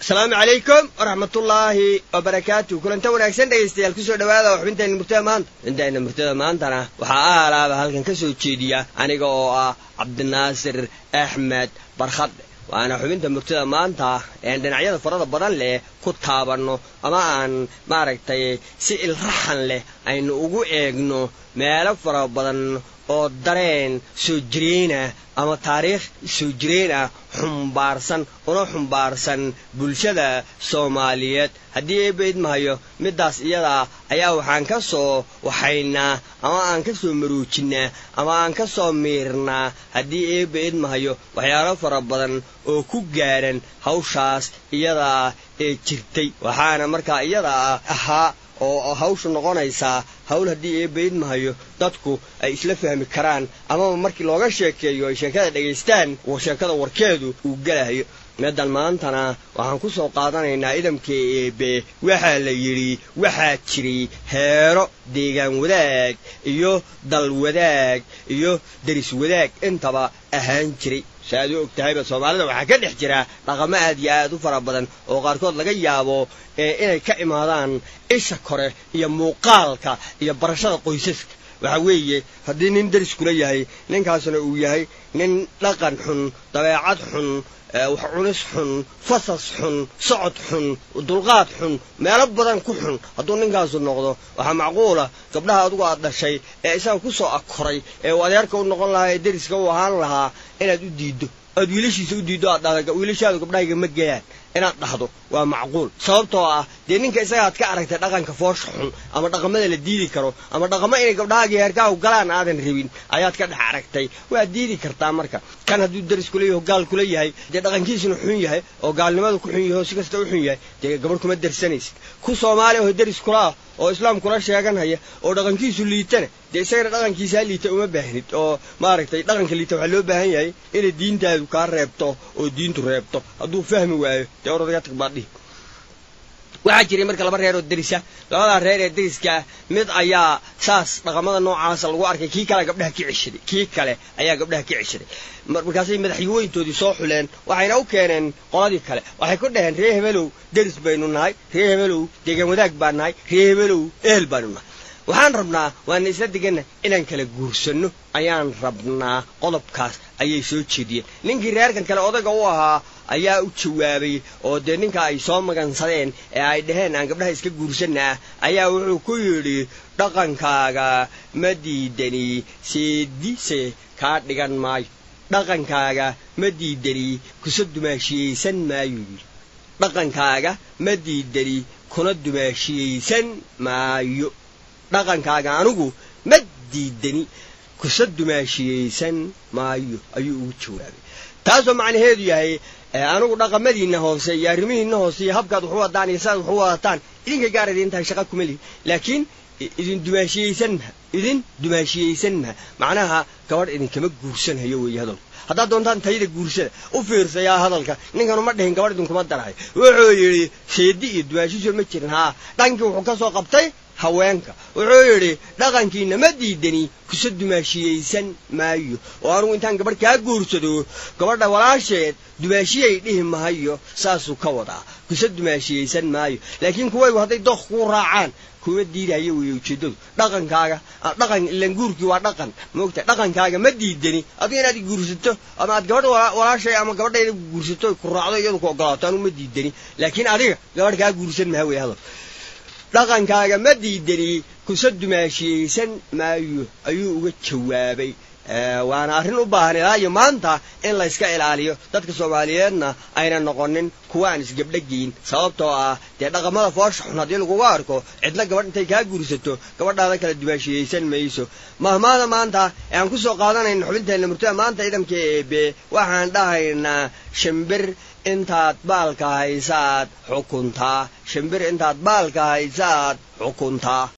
asalaamu calaykum waraxmatullaahi wabarakaatu kulanta wanaagsan dhegaystayaal kusoo dhawaada oo xubintayna murtada maanta xubintayna murtada maantana waxaa aalaaba halkan ka soo jeediya aniga oo ah cabdinaasir axmed barkhadhe waana xubinta murtada maanta een dhinacyada farada badan leh ku taabanno ama aan maaragtay si ilraxan leh aynu ugu eegno meelo fara badan oo dareen soo jireenah ama taariikh soo jireen ah xumbaarsan una xumbaarsan bulshada soomaaliyeed haddii eebba idmahayo middaas iyadaa ayaa waxaan ka soo waxaynaa ama aan ka soo maruujinnaa ama aan ka soo miirnaa haddii eebba idmahayo waxyaalo fara badan oo ku gaadhan hawshaas iyadaa ee jirtay waxaana markaa iyadaa ahaa oo hawshu noqonaysaa hawl haddii eebba idmahayo dadku ay isla fahmi karaan amaba markii looga sheekeeyo ay sheekada dhegaystaan sheekada warkeedu uu gelahayo meedan maantana waxaan ku soo qaadanaynaa idamkii eebe waxaa la yidhi waxaa jiray heero deegaan wadaag iyo dal wadaag iyo deris wadaag intaba ahaan jiray si aad u og tahayba soomaalida waxaa ka dhex jira dhaqamo aad iyo aad u fara badan oo qaarkood laga yaabo inay ka imaadaan isha kore iyo muuqaalka iyo barashada qoysaska waxa weeye haddii nin deris kula yahay ninkaasna uu yahay nin dhaqan xun dabeecad xun wax cunis xun fasas xun socod xun dulqaad xun meelo badan ku xun hadduu ninkaasu noqdo waxaa macquula gabdhaha adugu aad dhashay ee isaga ku soo akoray ee uu adeerka u noqon lahaa ee deriska u ahaan lahaa inaad u diiddo aad wiilashiisa u diiddo aad dhahda wiilashaadu gabdhahayga ma geyaan inaad dhahdo waa macquul sababtoo ah dee ninka isagaad ka aragtay dhaqanka foosha xun ama dhaqamada la diidi karo ama dhaqamo inay gabdhahaagii heerkaahu galaan aadan rabin ayaad ka dhex aragtay waad diidi kartaa marka kan hadduu deris kula yaho gaal kula yahay dee dhaqankiisuna xun yahay oo gaalnimadu ku xun yahay oo si kasta u xun yahay dee gabadh kuma dersanaysid ku soomaaliya oo deris kulaah oo islaam kula sheeganhaya oo dhaqankiisu liitana dee isagana dhaqankiisaa liita uma baahnid oo maaragtay dhaqanka liita waxaa loo baahan yahay inay diintaadu kaa reebto oo diintu reebto hadduu fahmi waayo dee oradaga tag baadhihi waxaa jiray marka laba reer oo derisa labadaa reer ee deriskaah mid ayaa saas dhaqamada noocaasa lagu arkay kii kale gabdhaha ka ceshaday kii kale ayaa gabdhaha ka ceshaday markaasay madaxweyntoodii soo xuleen waxayna u keeneen qoladii kale waxay ku dhaheen ree hebelow deris baynu nahay ree hebelow deegaan wadaag baan nahay ree hebelow ehel baanu nahay waxaan rabnaa waana isla deganna inaan kala guursanno ayaan rabnaa qodobkaas ayay soo jeediyeen ninkii reerkan kale odaga u ahaa ayaa u jawaabay oo dee ninka ay soo magansadeen ee ay dhaheen aan gabdhaha iska guursanaa ayaa wuxuu ku yidhi dhaqankaaga ma diidani seedise kaa dhigan maayo dhaqankaaga ma diidani kusa dumaashiyaysan maayo yidhi dhaqankaaga ma diidani kuna dumaashiyaysan maayo dhaqankaaga anigu ma diidani kusa dumaashiyaysan maayo ayuu ugu jawaabay taasoo macnaheedu yahay anigu dhaqamadiinna hoose iyo arrimihiinna hoose iyo habkaad waxu wadaan iyo sidaad waxu wadataan idinka gaar idiin tahay shaqa kuma lihi laakiin idin dumaashiyaysan maha idin dumaashiyaysan maha macnaha gabadh idinkama guursanhayo weeye hadalku haddaad doontaan tayada guursada u fiirsayaa hadalka ninkanu ma dhihin gabadh idinkuma darahay wuxuu yidhi seedi iyo dumaashiso ma jirin haa dhankii wuxuu ka soo qabtay haweenka wuxuu yidhi dhaqankiinna ma diidani kusa dumaashiyaysan maayo oo anugu intaan gabadh kaa guursado gabadha walaasheed dumaashiyay dhihi mahayo saasuu ka wadaa kusa dumaashiyaysan maayo laakiin kuwaygu hadday doq kuu raacaan kuma diidahayo weeye ujeeddadu dhaqankaaga dhaqan ilan guurkii waa dhaqan moogta dhaqankaaga ma diidani adiga inaad guursato ama aad gabadh walaashay ama gabadhayda guursato ku raacdo iyadu ku ogolaato anugu ma diidani laakiin adiga gabadh kaa guursan maha wey hadal dhaqankaaga ma diidani kusa dumaashiyaysan maayo ayuu uga jawaabay waana arrin u baahan ilaa iyo maanta in layska ilaaliyo dadka soomaaliyeedna ayna noqonin kuwa aan isgabdhageyn sababtoo ah dee dhaqamada foosha xun haddii laguga arko cidla gabadh intay kaa guursato gabadhaada kala dumaashiyaysan mayso mahmaada maanta ee aan ku soo qaadanayna xubinteenna murtada maanta idamka eebe waxaan dhahaynaa shimbir intaad baalka haysaad xukuntaa shimbir intaad baalka haysaad xukuntaa